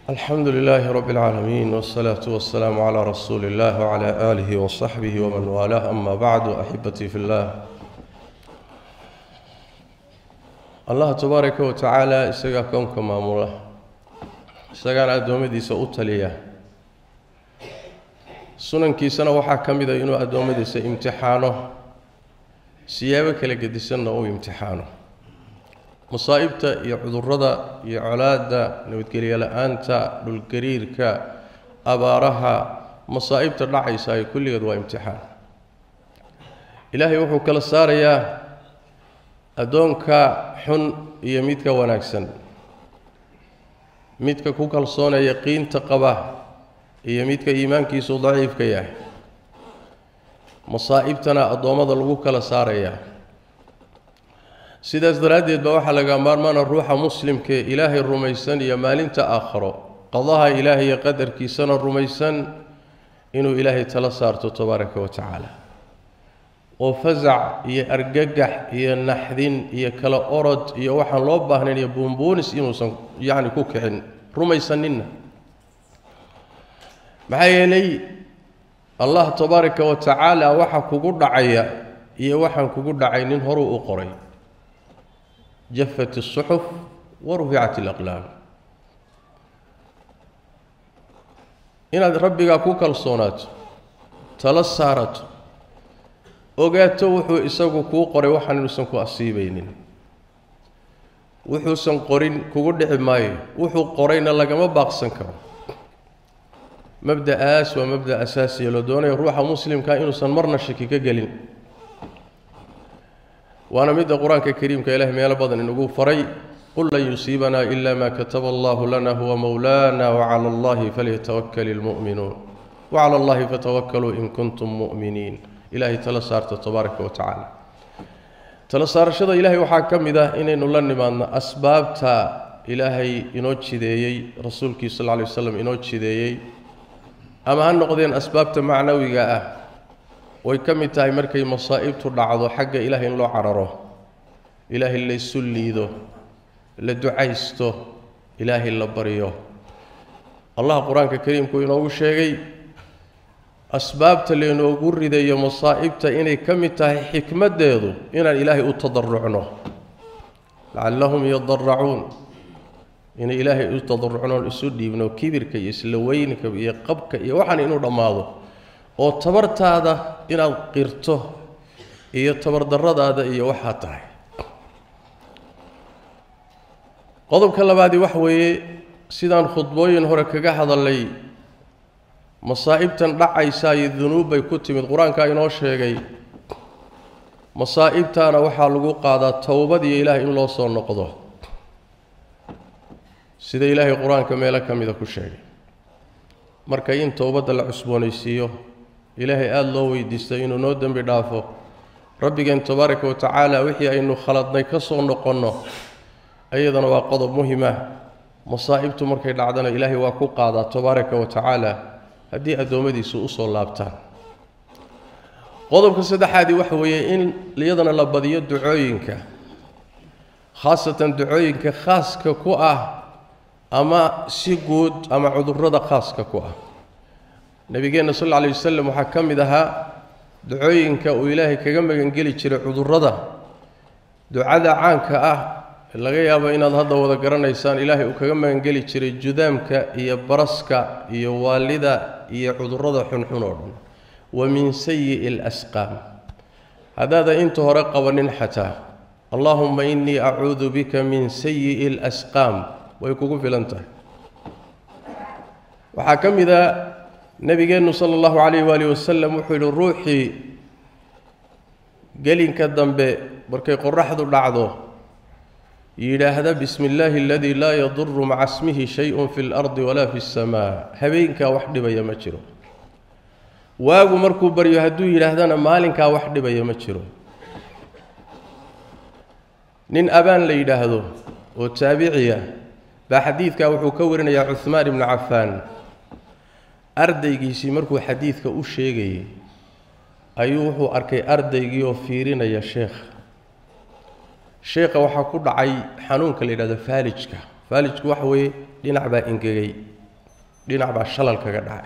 alxamdu lilaahi rabi اlcaalamiin wاsalaatu wasalaamu calaa rasuuli اllah wcala aalihi wasaxbihi waman waalaah ama bacdu axibatii fi llah allah tabaaraka wa tacaala isagaa kownka maamula isagaana addoommadiisa u taliya sunankiisana waxaa ka mida inuu addoommadiisa imtixaano siyaabo kala gedisanna uu imtixaano masaa'ibta iyo cudurrada iyo colaadda nabadgelyo la-aanta dhulgariirka abaaraha masaa'ibta dhacaysa ay kulligeed waa imtixaan ilaahay wuxuu kala saarayaa addoonka xun iyo midka wanaagsan midka ku kalsoonee yaqiinta qaba iyo midka iimaankiisu daciifka yahay masaa'ibtana addoommada lagu kala saarayaa sidaas daraaddeed baa waxaa laga maarmaana ruuxa muslimkaee ilaahay rumaysan iyo maalinta aakharo qadaha ilaahay iyo qadarkiisana rumaysan inuu ilaahay tala saarto tabaaraka wa tacaala oo fasac iyo argagax iyo naxdin iyo kala orod iyo waxaan loo baahnayn iyo buunbuunis inuusan yacni ku kicin rumaysaninna maxaa yeelay allah tabaaraka wa tacaala waxa kugu dhacaya iyo waxaan kugu dhacay nin horuu u qoray jafat الsuxuf waruficat اlaqlaam inaad rabbigaa ku kalsoonaato tala saarato ogaato wuxuu isagu kuu qoray waxaan inuusan ku asiibaynin wuxuusan qorin kugu dhici maayo wuxuu qorayna lagama baaqsan karo mabda'aas waa mabda asaasiya loo doonayo ruuxa muslimkaa inuusan marna shaki ka gelin waana midda qur-aanka kariimka ilaah meelo badan inugu faray qul lan yusiibanaa ila ma kataba allahu lana huwa mowlaana wacala allahi falyatawakal ilmu'minuun wacala allahi fatawakkaluu in kuntum mu'miniin ilaahay tala saarta tabaaraka wa tacaala tala saarashada ilaahay waxaa ka mid ah inaynu la nimaadno asbaabta ilaahay inoo jideeyey rasuulkii sal lla lay waslam inoo jideeyey ama ha noqdeen asbaabta macnawiga ah way ka mid tahay markay masaa'ibtu dhacdo xagga ilaahay in loo cararo ilaahay la isu liido la ducaysto ilaahay la baryo allah qur-aanka kariimku inoogu sheegay asbaabta laynoogu ridayo masaa'ibta inay ka mid tahay xikmaddeedu inaan ilaahay u tadarucno lacallahum yadaracuun inay ilaahay u tadarucnoon isu dhiibno kibirka iyo isla weynka iyo qabka iyo waxaan inuu dhammaado oo tabartaada inaad qirto iyo tabardarradaada iyo waxaa tahay qodobka labaadii waxa weeye sidaan khudbooyin hore kaga hadalay masaa'ibtan dhacaysaa iyo dunuub bay ku timid qur-aankaa inoo sheegay masaa'ibtaana waxaa lagu qaadaa towbad iyo ilaahay in loo soo noqdo sida ilaahay qur-aanka meelo ka mida ku sheegay marka in towbadda la cusboonaysiiyo ilaahay aada loo weydiistay inuu noo dembi dhaafo rabbigeen tabaaraka wa tacaala wixii aynu khaladnay ka soo noqonno iyadana waa qodob muhima masaa'ibtu markay dhacdana ilaahay waa ku qaadaa tabaaraka wa tacaala haddii addoommadiisu usoo laabtaan qodobka saddexaadii waxa weeye in iyadana la badiyo ducooyinka khaasatan ducooyinka khaaska ku ah ama si guud ama cudurrada khaaska ku ah nabigeenna sal alla alay wasalam waxaa ka mid ahaa ducooyinka uu ilaahay kaga magangeli jiray cudurrada ducada caanka ah laga yaabo inaad hadda wada garanaysaan ilaahay uu kaga magangeli jiray judaamka iyo baraska iyo waalida iyo cudurrada xunxun oo dhan wa min sayi'i alasqaam haddaadan inta hore qabanin xataa allaahumma innii acuudu bika min sayi'i alasqaam way kugu filan tahay waxaa ka mid a nebigeennu sala allahu calayh waali wasalam wuxuu yidhi ruuxii gelinka dambe markay qoraxdu dhacdo yidhaahda bismi illaahi aladii laa yaduru maca smihi shay-un fi lardi walaa fi lsamaa habeenkaa wax dhibaya ma jiro waagu markuu baryo hadduu yidhaahdana maalinkaa wax dhibaya ma jiro nin abaan la yidhaahdo oo taabiciya baa xadiidkaa wuxuu ka warinayaa cuhmaan ibnu cafaan ardaygiisii markuu xadiidka u sheegayay ayuu wuxuu arkay ardaygii oo fiirinaya sheekha sheekha waxaa ku dhacay xanuunka la yidhahdo faalijka faalijku waxa weeye dhinac baa ingegay dhinac baa shalal kaga dhacay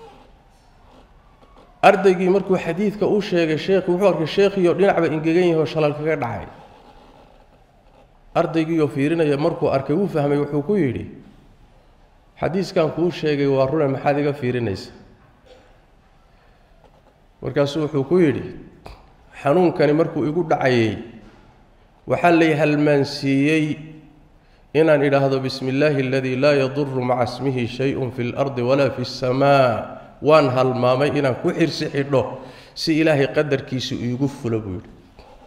ardaygii markuu xadiidka u sheegay sheekhi wuxuu arkay sheekhiioo dhinacba ingegan yahay oo shalal kaga dhacay ardaygiioo fiirinaya markuu arkay wuu fahmay wuxuu ku yidhi xadiiskan kuu sheegay waa rune maxaad iga fiirinaysa markaasuu wuxuu ku yidhi xanuunkani markuu igu dhacayay waxaa lay halmaansiiyey inaan idhaahdo bismi illaahi aladii laa yaduru maca ismihi shay-un fi اlardi walaa fi اsamaa waan halmaamay inaan ku xirsi xidho si ilaahay qadarkiisu iigu fulo buu yidhi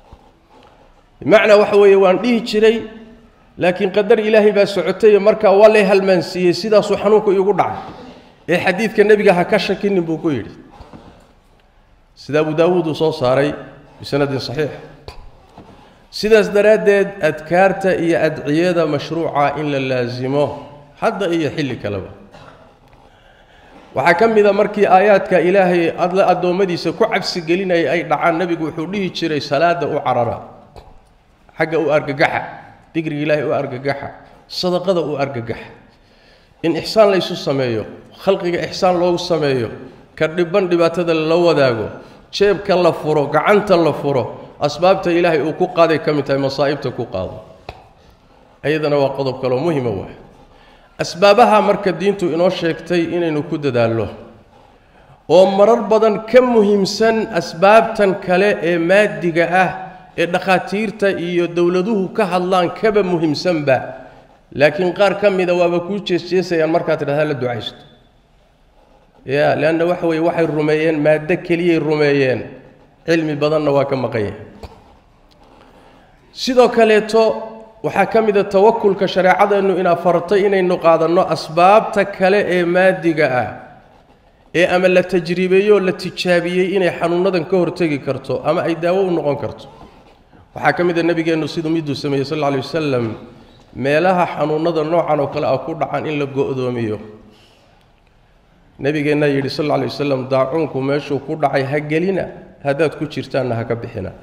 bimacnaa waxa weeye waan dhihi jiray laakiin qadar ilaahay baa socotaye markaa waa lay halmaansiiyey sidaasuu xanuunku iigu dhacay ee xadiidka nebiga ha ka shakinin buu ku yidhi sida abu daawuud uu soo saaray bisanadin saxiix sidaas daraaddeed adkaarta iyo adciyada mashruuca in la laasimo hadda iyo xilli kaleba waxaa ka mid a markii aayaadka ilaahay adla addoommadiisa ku cabsi gelinaya ay dhacaan nebigu wuxuu dhihi jiray salaada u carara xagga u argagaxa digriga ilaahay u argagaxa sadaqada u argagaxa in ixsaan laysu sameeyo khalqiga ixsaan loogu sameeyo ka dhiban dhibaatada lala wadaago jeebka la furo gacanta la furo asbaabta ilaahay uu ku qaaday ka mid tahay masaa'ibta ku qaado ayadana waa qodob kaloo muhima waay asbaabaha marka diintu inoo sheegtay inaynu ku dadaallo oo marar badan ka muhiimsan asbaabtan kale ee maadiga ah ee dhakhaatiirta iyo dowladuhu ka hadlaan kaba muhiimsanba laakiin qaar ka mida waaba kuu jeesjeesayaan markaad tidhahdaa la ducaysto ya leanna waxa weeye waxay rumeeyeen maaddo keliyay rumeeyeen cilmi badanna waa ka maqan yahay sidoo kaleeto waxaa ka mid a tawakulka shareecadeennu inaa fartay inaynu qaadanno asbaabta kale ee maadiga ah ee ama la tajriibeeyo oo la tijaabiyey inay xanuunadan ka hortegi karto ama ay daawo u noqon karto waxaa ka mid a nebigeennu siduu miduu sameeyey sal alla alay wasalam meelaha xanuunada noocan oo kale ah ku dhacan in la go'doomiyo nabigeennaa yidhi sal alla alay wasalam daacuunku meeshuu ku dhacay ha gelina haddaad ku jirtaanna ha ka bixina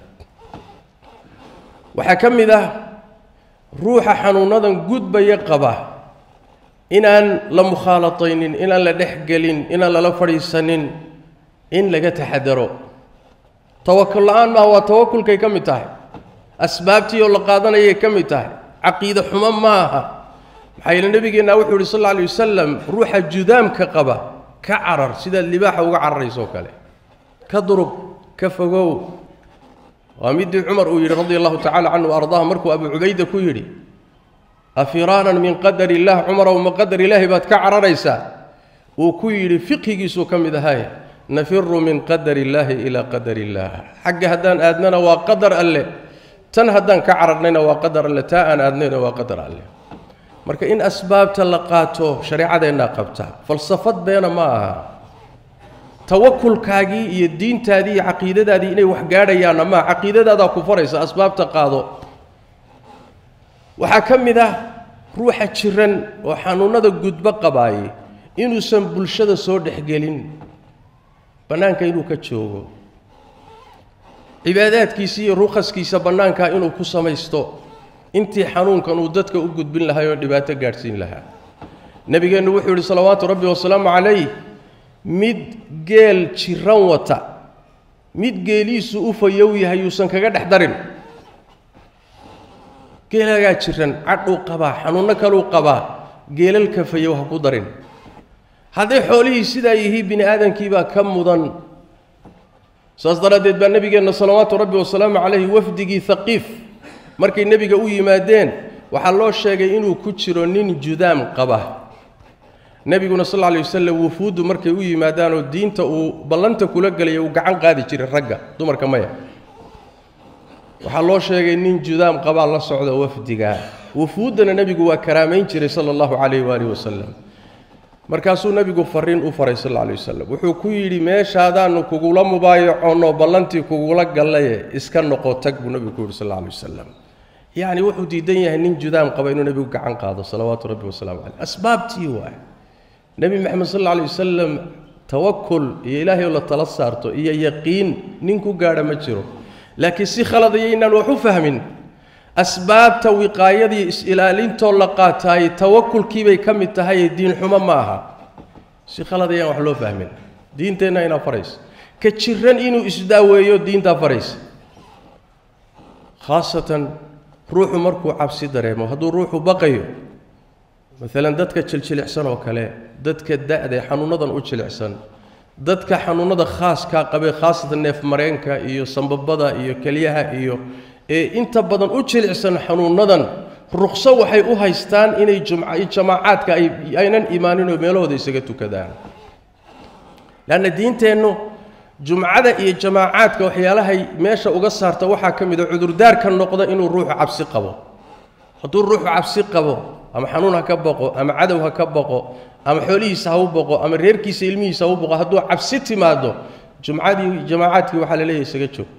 waxaa ka mid ah ruuxa xanuunadan gudbaya qaba inaan la mukhaalataynin inaan la dhex gelin inaan lala fadhiisanin in laga taxadaro tawakul la-aan maaha waa tawakulkay ka mid tahay asbaabtii oo la qaadanayay ka mid tahay caqiide xumo ma aha maxaa yeele nebigeenna wuxuu yidhi sal alla alay wasalam ruuxa judaamka qaba ka carar sidaad libaaxa uga cararaysoo kale ka durug ka fogow waa midii cumar uu yidhi radia allahu tacala canhu ardaah markuu abu cubayda ku yidhi afiraanan min qadar illah cumarow ma qadar ilaahi baad ka cararaysaa uu ku yidhi fiqhigiisuu ka mid ahay nafiru min qadar illaahi ilaa qadar illaah xagga haddaan aadnana waa qadar alle tan haddaan ka cararnayna waa qadar alle taa aan aadnayna waa qadar alle marka in asbaabta la qaato shareecadeennaa qabta falsafad beena ma aha tawakulkaagii iyo diintaadii iyo caqiidadaadii inay wax gaadhayaanna maa caqiidadaadaa ku faraysa asbaabta qaado waxaa ka mid ah ruuxa jiran oo xanuunnada gudbo qabaayey inuusan bulshada soo dhexgelin bannaanka inuu ka joogo cibaadaadkiisa iyo rukhaskiisa bannaankaa inuu ku samaysto intii xanuunkan uu dadka u gudbin lahay oo dhibaato gaadhsiin lahaa nebigeennu wuxuu yidhi salawaatu rabbi wasalaamu calayh mid geel jiran wata mid geeliisu u fayow yahay yuusan kaga dhex darin geelagaa jiran cadhuu qabaa xanuunno kaluu qabaa geelalka fayow ha ku darin hadday xoolihii sidaa yihiin bini aadamkiibaa ka mudan saas daraaddeed baa nebigeenna salawaatu rabbi wasalaamu calayhi wafdigii haqiif markay nebiga u yimaadeen waxaa loo sheegay inuu ku jiro nin judaam qaba nebiguna sal lla lay wasalam wufuuddu markay u yimaadaanoo diinta uu ballanta kula gelaya uu gacan qaadi jiray ragga dumarka maya waxaa loo sheegay nin judaam qabaa la socda wafdiga wufuuddana nebigu waa karaamayn jiray sala allahu calayh waalihi wasalam markaasuu nebigu fariin u faray sal alla alay wasalam wuxuu ku yidhi meeshaadaannu kugula mubaayacoonoo ballantii kugula gallaye iska noqo tag buu nebigu ku yidhi sal alla alay wasalam yacni wuxuu diidan yahay nin judaam qaba inuu nebigu gacan qaado salawaatu rabbi wasalaamu caleyh asbaabtii waay nebi maxamed sal alla alay wasalam tawakul iyo ilaahay oo la tala saarto iyo yaqiin nin ku gaadha ma jiro laakiin si khaladayo inaan wax u fahmin asbaabta wiqaayadii is-ilaalintoo la qaataayey tawakulkiibay ka mid tahaye diinxumo ma aha si khalad ayaan wax loo fahmin diinteenna inaa faraysa ka jiran inuu isdaaweeyo diintaa faraysa khaasatan ruuxu markuu cabsi dareemo hadduu ruuxu baqayo maalan dadka jiljilicsan oo kale dadka da-dae xanuunadan u jilicsan dadka xanuunada khaaskaa qabee khaasatan neefmareenka iyo sambabada iyo kelyaha iyo ee inta badan u jilicsan xanuunadan ruqso waxay u haystaan inay jamaacaadka aynan imaanin oo meelahooda isaga tukadaan leanna diinteennu jumcada iyo jamaacaadka waxyaalahay meesha uga saarta waxaa ka mid a cudurdaarka noqda inuu ruuxu cabsi qabo hadduu ruuxu cabsi qabo ama xanuun ha ka baqo ama cadow ha ka baqo ama xoolihiisa ha u baqo ama reerkiisa ilmihiisa ha u baqo hadduu cabsi timaado jumcadii jamaacaadkii waxaa la leeyahay isaga joog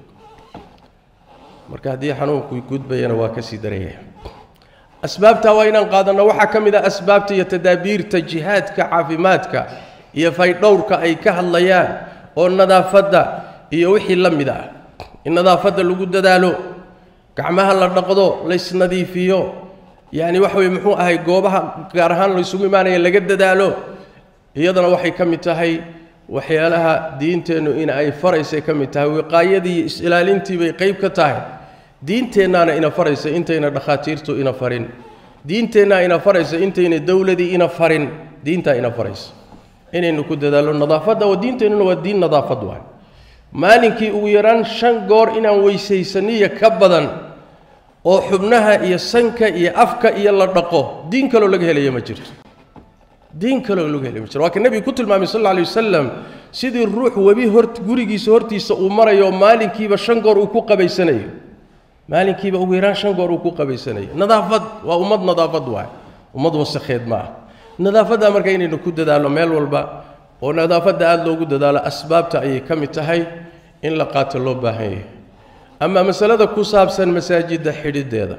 marka haddii xanuunku gudbayana waa ka sii daraya asbaabtaa waa inaan qaadanno waxaa ka mid ah asbaabta iyo tadaabiirta jihaadka caafimaadka iyo faydhowrka ay ka hadlayaan oo nadaafadda iyo wixii la mid ah in nadaafadda lagu dadaalo gacmaha la dhaqdo laysnadiifiyo yacni waxa weye muxuu ahay goobaha gaar ahaan laysugu imaanaya laga dadaalo iyadana waxay ka mid tahay waxyaalaha diinteennu in ay faraysay ka mid tahay wiqaayadii is-ilaalintii bay qayb ka tahay diinteennaana ina faraysa intayna dhakhaatiirtu ina farin diinteennaa ina faraysa intayna dowladii ina farin diintaa ina faraysa inaynu ku dadaallo nadaafadda oo diinteennuna waa diin nadaafad waay maalinkii ugu yaraan shan goor inaan weysaysaniyo ka badan oo xubnaha iyo sanka iyo afka iyo la dhaqo diin kaloo laga helaya ma jirto diin kaloo laga helaya ma jirto waa ka nebigu ku tilmaamay sal alla alay wasalam sidii ruux webi hor gurigiisa hortiisa uu marayo maalinkiiba shan goor uu ku qabaysanayo maalinkiiba ugu yaraan shan goor uu ku qabaysanayo nadaafad waa ummad nadaafad waay ummad wasakheed ma ah nadaafadda marka inaynu ku dadaalno meel walba oo nadaafadda aada loogu dadaalo asbaabta ayay ka mid tahay in la qaato loo baahan yahay ama masalada ku saabsan masaajidda xidhiddeeda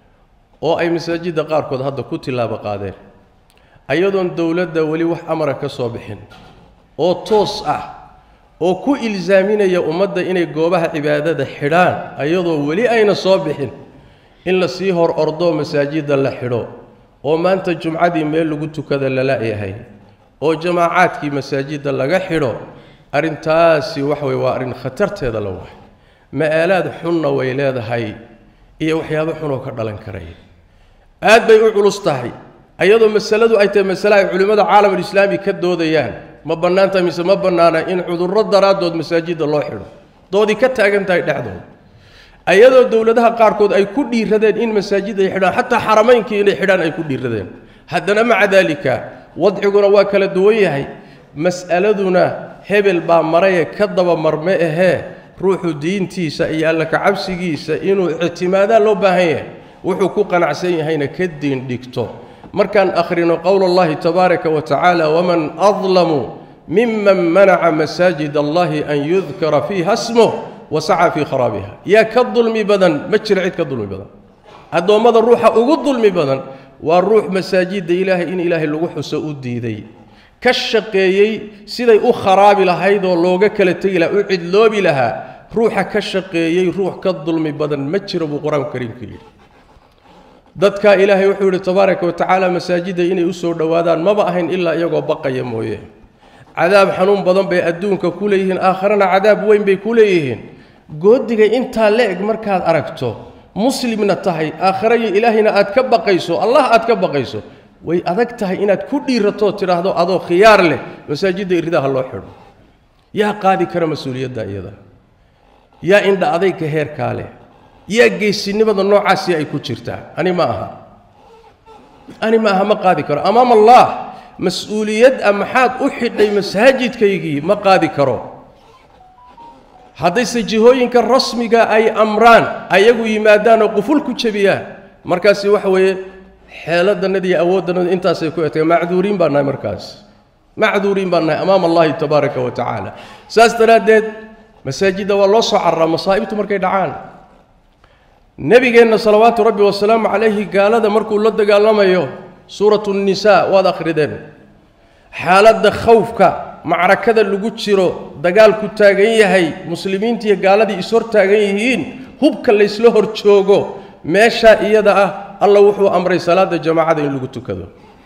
oo ay masaajidda qaarkood hadda ku tilaabo qaadeen ayadoon dowladda weli wax amara ka soo bixin oo toos ah oo ku ilsaaminaya ummadda inay goobaha cibaadada xidhaan ayadoo weli ayna soo bixin in la sii hor ordoo masaajidda la xidho oo maanta jumcadii meel lagu tukada lala-yahay oo jamaacaadkii masaajidda laga xidho arrintaasi waxa weye waa arrin khatarteeda la waay ma-aalaad xunna way leedahay iyo waxyaabo xunoo ka dhalan karaya aad bay u culus tahay ayadoo masaladu ay tahay masale ay culimmada caalamulislaami ka doodayaan ma bannaanta mise ma bannaana in cudurro daraaddood masaajidda loo xidho doodii ka taagan tahay dhexdooda ayadoo dowladaha qaarkood ay ku dhiiradeen in masaajid ay xidhaan xataa xaramaynkii inay xidhaan ay ku dhiiradeen haddana maca daalika wadciguna waa kala duwan yahay mas'aladuna hebel baa maraye ka daba marme ahee ruuxu diintiisa iyo alla kacabsigiisa inuu ictimaadaa loo baahan yahay wuxuu ku qanacsan yahayna ka diin dhigto markaan akhrino qowl allahi tabaaraka wa tacaala waman adlamu miman manaca masaajid allahi an yudkara fiiha smuh wasaca fii kharaabiha yaa ka dulmi badan ma jira cid ka dulmi badan addoommada ruuxa ugu dulmi badan waa ruux masaajidda ilaahay in ilaahay lagu xuso u diiday ka shaqeeyey siday u kharaabi lahayd oo looga kala tegi lahaa u cidloobi lahaa ruuxa ka shaqeeyey ruux ka dulmi badan ma jiro buu qur-aanku kariimka yidhi dadka ilaahay wuxuu yidhi tabaaraka wa tacaala masaajidda inay u soo dhowaadaan maba ahayn ilaa iyagoo baqaya mooye cadaab xanuun badan bay adduunka ku leeyihiin aakharana cadaab weyn bay ku leeyihiin goodiga intaa la eg markaad aragto muslimna tahay aakharayo ilaahayna aad ka baqayso allah aad ka baqayso way adag tahay inaad ku dhiiratoo tidhaahdo adoo khiyaar leh masaajidda iridaha loo xidho yaa qaadi kara mas-uuliyadda iyada yaa indha adayga heerkaa leh yaa geesinimada noocaasi ay ku jirtaa ani ma aha ani ma aha ma qaadi karo amaam allah mas-uuliyad a maxaad u xidhay masaajidkaygii ma qaadi karo haddayse jihooyinka rasmiga ay amraan ayagu yimaadaan oo quful ku jebiyaan markaasi waxa weeye xeeladanada iyo awooddanada intaasay ku etay macduuriin baan nahay markaas macduuriin baan nahay amaam allahi tabaaraka wa tacaala saas daraaddeed masaajidda waa loo soo cararaa masaa'ibtu markay dhacaan nebigeenna salawaatu rabbi wasalaamu calayhi gaalada markuu la dagaalamayo suuratu nnisaa waad akhrideen xaaladda khawfka macrakada lagu jiro dagaalku taagan yahay muslimiinta iyo gaaladii ishor taagan yihiin hubka laysla hor joogo meeshaa iyada ah alla wuxuu amray salaada jamaacada in lagu tukado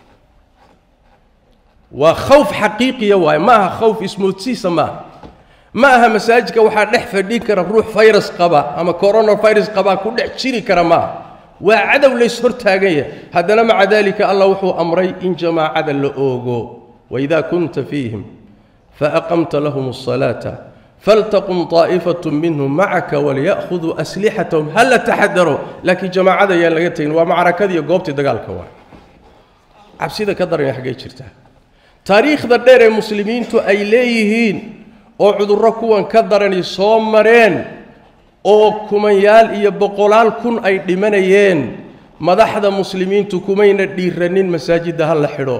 waa khawf xaqiiqiya waaye ma aha khawf ismoodsiisa maaha ma aha masaajidka waxaa dhex fadhin kara ruux virus qaba ama coronavirus qabaa ku dhex jiri kara maaha waa cadow lays hortaagan yahay haddana maca daalika allah wuxuu amray in jamaacada la oogo waidaa kunta fiihim faaqamta lahum الصalaata faltaqum طaa'ifatu minhum macaka walyaأkhuduu aslixatahum hala taxadaro laakiin jamaacada yaan laga tegin waa macrakadiiyo goobtii dagaalka waa cabsida ka daran xaggay jirtaa taariikhda dheer ee muslimiintu ay leeyihiin oo cudurro kuwan ka darani soo mareen oo kumanyaal iyo boqolaal kun ay dhimanayeen madaxda muslimiintu kumayna dhiiranin masaajidda ha la xidho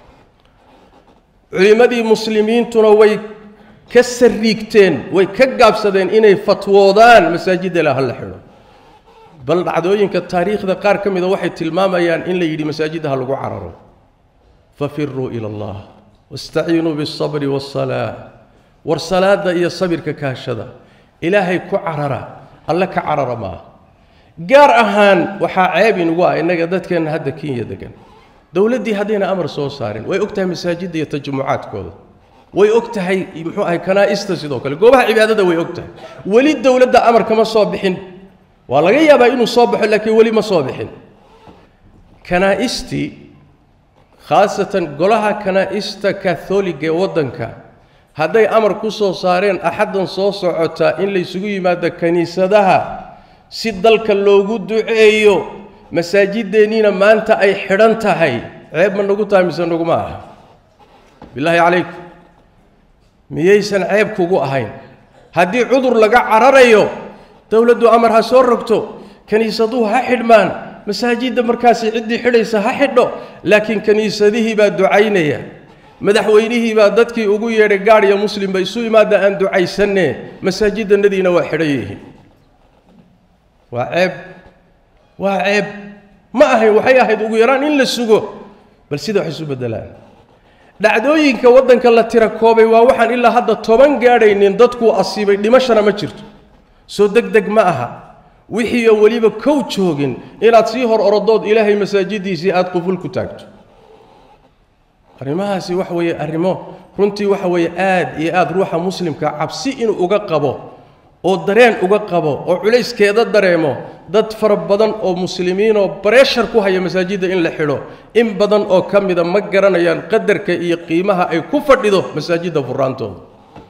culimmadii muslimiintuna way ka sariigteen way ka gaabsadeen inay fatwoodaan masaajidda la ha la xidho bal dhacdooyinka taariikhda qaar ka mida waxay tilmaamayaan in la yidhi masaajidda ha lagu cararo fafiruu ila allah wastaciinuu biالsabri waالsalaa war salaada iyo sabirka kaashada ilaahay ku carara alle ka carara maaha gaar ahaan waxaa ceeb inugu ah innaga dadkeenna hadda kenya degan dowladdii haddayna amar soo saarin way og tahay masaajidda iyo tajumucaadkooda way og tahay muxuu ahay kanaa'ista sidoo kale goobaha cibaadada way og tahay weli dowladda amar kama soo bixin waa laga yaabaa inuu soo baxo laakiin weli ma soo bixin kanaa'istii khaasatan golaha kanaa'ista katholiga ee waddanka hadday amar ku soo saareen axaddan soo socotaa in laysugu yimaado kiniisadaha si dalka loogu duceeyo masaajideenniina maanta ay xidhan tahay ceeb ma nagu tahay mise naguma aha bilaahi calaykum miyaysan ceeb kugu ahayn haddii cudur laga cararayo dowladdu amar ha soo rogto kiniisaduhu ha xidhmaan masaajidda markaasi ciddii xidhaysa ha xidho laakiin kiniisadihii baa ducaynaya madaxweynihii baa dadkii ugu yeedhay gaadh iyo muslimba isu imaada aan ducaysanne masaajidannadiina waa xidhan yihiin waa ceeb waa ceeb ma ahayn waxay ahayd ugu yaraan in la sugo bal sida wax isu beddelaan dhacdooyinka waddanka la tira koobay waa waxaan ilaa hadda toban gaadhaynin dadkuu asiibay dhimashana ma jirto soo deg deg ma aha wixiioo weliba kow joogin inaad sii hor orodood ilaahay masaajiddiisii aada quful ku taagto arrimahaasi waxa weeye arrimo runtii waxa weeye aad iyo aad ruuxa muslimka cabsi inuu uga qabo oo dareen uga qabo oo culayskeeda dareemo dad fara badan oo muslimiinoo bareshar ku haya masaajidda in la xidho in badan oo ka mida ma garanayaan qadarka iyo qiimaha ay ku fadhido masaajidda furaantooda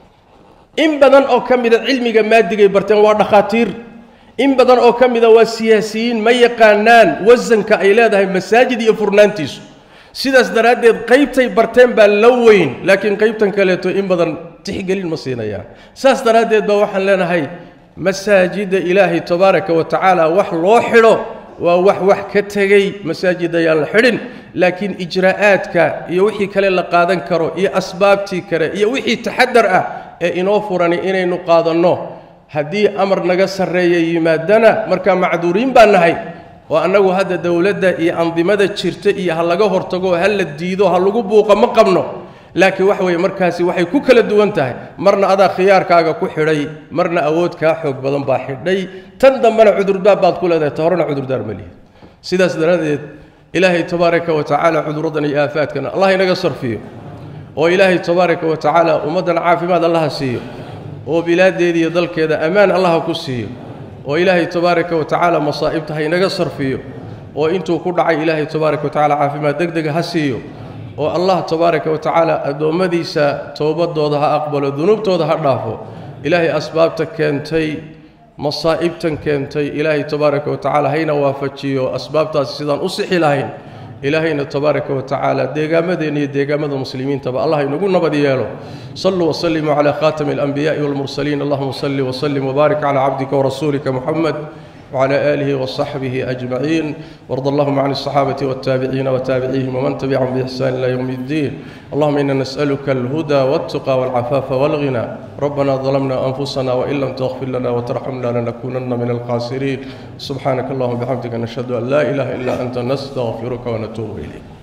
in badan oo ka mida cilmiga maadigay barteen waa dhakhaatiir in badan oo ka mida waa siyaasiyiin ma yaqaanaan wasanka ay leedahay masaajid iyo furnaantiisu sidaas daraaddeed qaybtay barteen baa la weyn laakiin qaybtan kaleeto in badan tixgelin ma siinayaan saas daraaddeed baa waxaan leenahay masaajidda ilaahay tabaaraka wa tacaala wax loo xidho waa wax wax ka tegey masaajid ayaan la xidhin laakiin ijraa'aadka iyo wixii kale la qaadan karo iyo asbaabtii kale iyo wixii taxadar ah ee inoo furani inaynu qaadanno haddii amar naga sarreeya yimaadana markaa macduuriin baan nahay oo annagu hadda dowladda iyo andimada jirta iyo ha laga hortago ha la diido ha lagu buuqo ma qabno laakiin waxa weeye markaasi waxay ku kala duwan tahay marna adaa khiyaarkaaga ku xidhay marna awood kaa xoog badan baa xidhay tan dambena cudurdaar baad ku leedahay ta horena cudurdaar ma lihi sidaas daraaddeed ilaahay tabaaraka wa tacaala cudurradan iyo aafaadkana allah inaga sarfiyo oo ilaahay tabaaraka wa tacaala ummaddan caafimaad allaha siiyo oo bilaaddeeda iyo dalkeeda ammaan allaha ku siiyo oo ilaahay tabaaraka wa tacaala masaa'ibta ha inaga sarfiyo oo intuu ku dhacay ilaahay tabaaraka wa tacala caafimaad deg dega ha siiyo oo allah tabaaraka wa tacaala addoommadiisa towbaddooda ha aqbalo dunuubtooda ha dhaafo ilaahay asbaabta keentay masaa'ibtan keentay ilaahay tabaaraka wa tacaala hayna waafajiyo asbaabtaasi sidaan u sixi lahayn ilaahayna tabaaraka wa tacaala deegaamadeenna iyo deegaamada muslimiintaba allah inagu nabad yeelo saluu wasalimuu calaa khaatami alanbiyaai walmursaliin allahuma salli wasalim wbaarik calaa cabdika warasuulika muxamed وعلى آله وصحبه أجمعين وارض اللهم عن الصحابة والتابعين وتابعيهم ومن تبعهم بإحسان إلى يوم الدين اللهم إنا نسألك الهدى والتقى والعفاف والغنى ربنا ظلمنا أنفسنا وإن لم تغفر لنا وترحمنا لنكونن من الخاسرين سبحانك اللهم وبحمدك نشهد أن لا إله إلا أنت نستغفرك ونتوب إليك